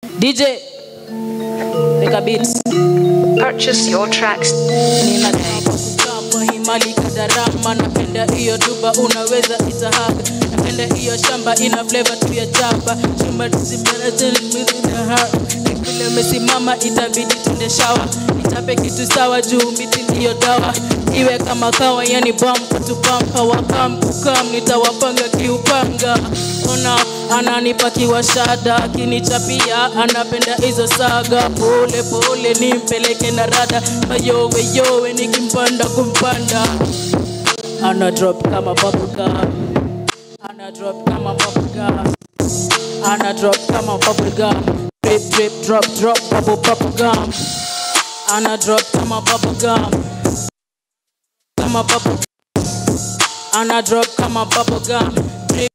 DJ Weka beats Purchase your tracks. nina kama himali kadarama napenda hiyo duba unaweza itahaga napenda hiyo shamba ina flavor tu ya jaba chumba zimenaha vile umesimama itabidi tunde shawa nitape kitu sawa juu miti ndiyo dawa iwe kama kawa yani bam kutupampa wakam kukam nitawapanga kiupanga ona ananipa kiwashada akinichapia anapenda hizo saga pole pole nimpeleke na rada mayowe yowe nikimpanda kumpanda ana drop kama bubblegum ana drop kama bubblegum ana drop kama bubblegum drip drip drop drop bubble bubblegum ana drop kama bubblegum kama bubble ana drop kama bubblegum drip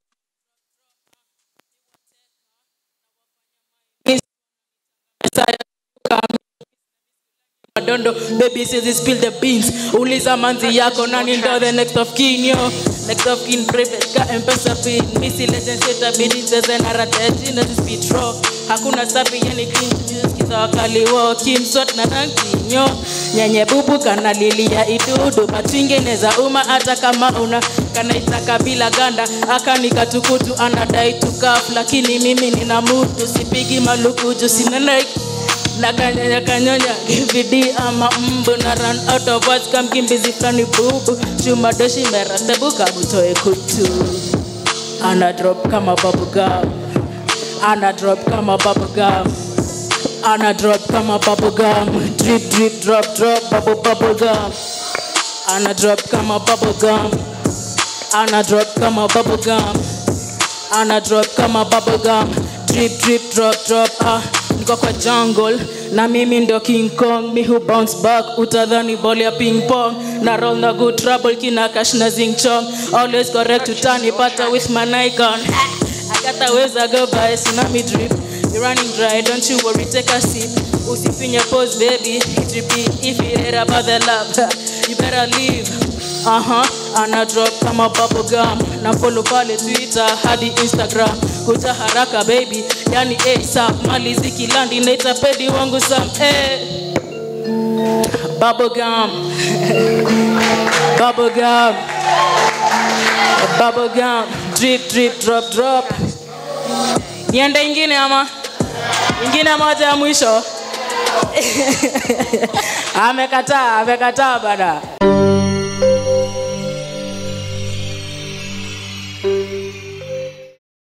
madondo baby says he spill the beans uliza manzi yako nani ndo the next of kin yo next of kin private ka mpesa pin misi legend seta bidi zeze na rateti na speed raw hakuna safi yani clean kiza wakali wo kim sort na rankinyo nyenye bubu kana lilia idudu matwinge neza uma hata kama una kanaitaka bila ganda akanikatukutu anadai tukaf lakini mimi nina mutu sipigi malukuju sina like nakanyonya kanyonya kibidi ama mbu na run out of words kamkimbizi flani bubu chuma doshi merastebuka butoe kutu ana drop kama bubblegum ana drop kama bubblegum ana drop kama bubblegum drip drip drop drop bubble bubblegum ana drop kama bubblegum ana drop kama bubblegum ana drop kama bubblegum drip drip drop drop ah niko kwa jungle na mimi ndo king kong mi hu bounce back utadhani ball ya ping pong na roll na good trouble kina cash na zing chong always correct utanipata with my nikon akataweza go by tsunami drip you running dry don't you worry take a sip usifinye pose baby it repeat if you heard about the love you better leave Aha, ana drop kama bubblegum na follow pale Twitter hadi Instagram kuja haraka baby yani ASAP mali zikilandi naita pedi wangu sam eh. bubblegum bubblegum bubblegum drip drip drop drop niende ingine ama ingine moja ya mwisho amekataa amekataa bana